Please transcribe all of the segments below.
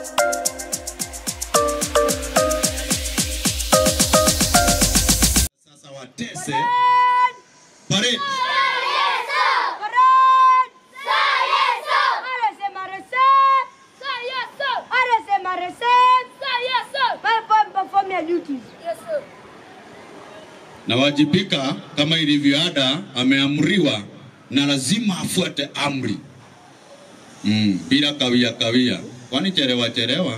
Sasa watese parade. na wajibika kama ilivyo ada, ameamriwa na lazima afuate amri mm, bila kawia kawia, kwani chelewa chelewa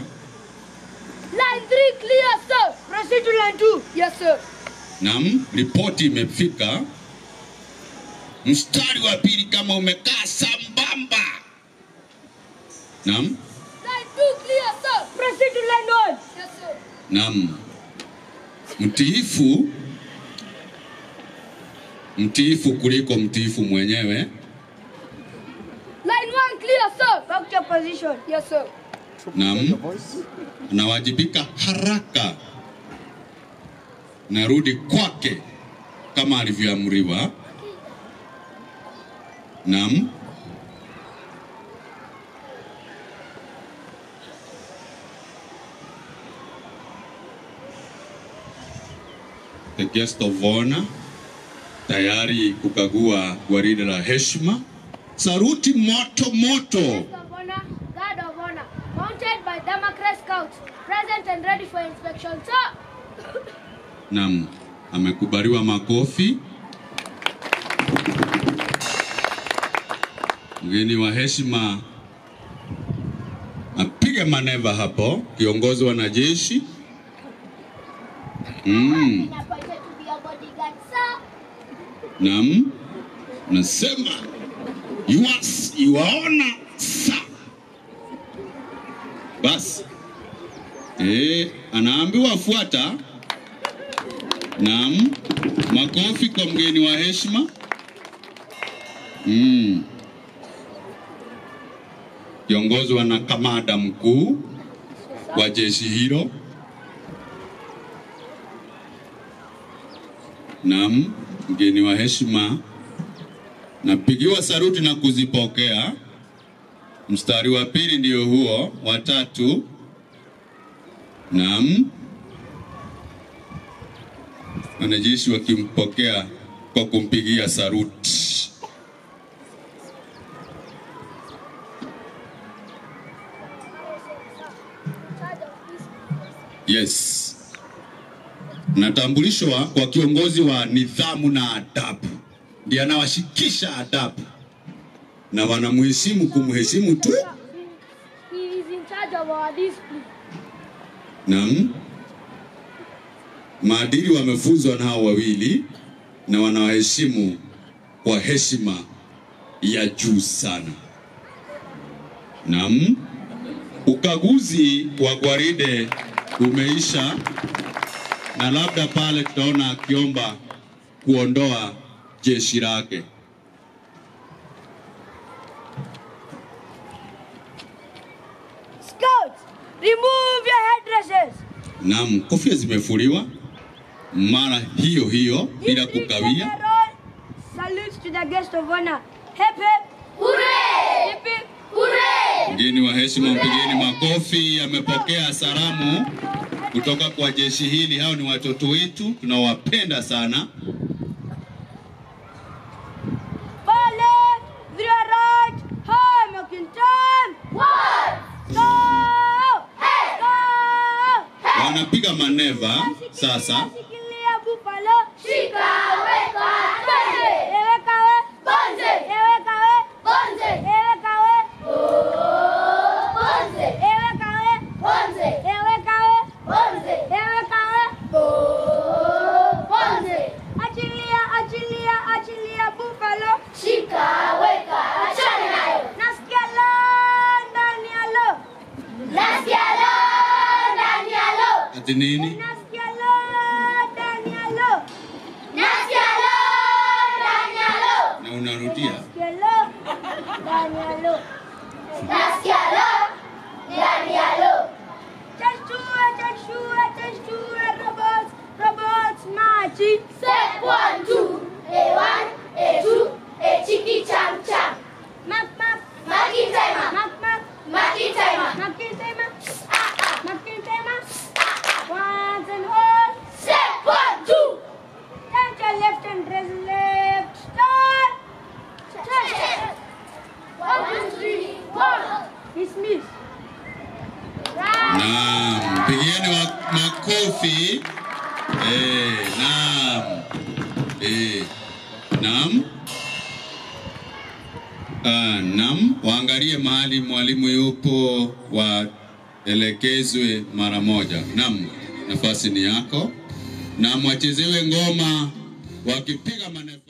Naam, ripoti imefika. Mstari wa pili kama umekaa sambamba. Naam, naam. Mtiifu, mtiifu kuliko mtiifu mwenyewe. Naam, anawajibika haraka, narudi kwake kama alivyoamriwa. Naam, the guest of honor tayari kukagua gwaride la heshima. Saruti moto moto. Guest of honor, guard of honor, mounted by Democrat scouts, present and ready for inspection. Sir, Naam, amekubaliwa makofi. Mgeni wa heshima apige maneva hapo, kiongozi wa wanajeshi. Mm, been appointed to be your bodyguard, sir. naam, nasema yuas, yuwaona sa basi. Eh, anaambiwa fuata. Naam, makofi kwa mgeni wa heshima. Mm. Kiongozi wa na kamanda mkuu wa jeshi hilo. Naam, mgeni wa heshima napigiwa saruti na kuzipokea. Mstari wa pili ndio huo, wa tatu. Naam, wanajeshi wakimpokea kwa kumpigia saruti. Charge of peace. Yes, natambulishwa kwa kiongozi wa nidhamu na adabu, ndiye anawashikisha adabu na wanamheshimu kumheshimu tu. He is in charge of our discipline. Naam, maadili wamefunzwa na hao wawili na wanawaheshimu kwa heshima ya juu sana. Naam, ukaguzi wa gwaride umeisha, na labda pale tutaona akiomba kuondoa jeshi lake. Scouts, remove your headdresses. Naam, kofia zimefuliwa mara hiyo hiyo bila District kukawia. General salutes to the guest of honor. Hip hip. Hooray! Hip hip. Hooray! Mgeni wa heshima, mpigeni makofi. Amepokea salamu kutoka kwa jeshi hili. Hao ni watoto wetu, tunawapenda sana. Pale, through your right, high marking time. One. Go! Go! Wanapiga maneva sasa. Shikilia buffalo. Shika, weka, bonze. Eweka we. Bonze. Eweka we. Bonze. Eweka we. Bonze. Eweka we. Bonze. Eweka we. Bonze. Eweka we. Bonze. Achilia, achilia, achilia buffalo. Shika, weka, achana nayo. Nasikia la ndani ya lo. Nasikia la ndani ya lo. Ati nini? Nasikia la ndani ya lo. Nasikia lo, ndani ya lo. Na unarudia. Nasikia lo ndani ya lo. Nasikia lo, ndani ya lo. Chashua, chashua, chashua, robots, robots marching. Step one, two, a one, a two, a chicky cham cham. Mak, mak, Marking timer, mak, mak, marking timer. marking timer. makofi. Eh, naam. Eh, naam. Ah, naam, waangalie mahali mwalimu yupo, waelekezwe mara moja. Naam, nafasi ni yako. Na mwachezewe ngoma wakipiga maneno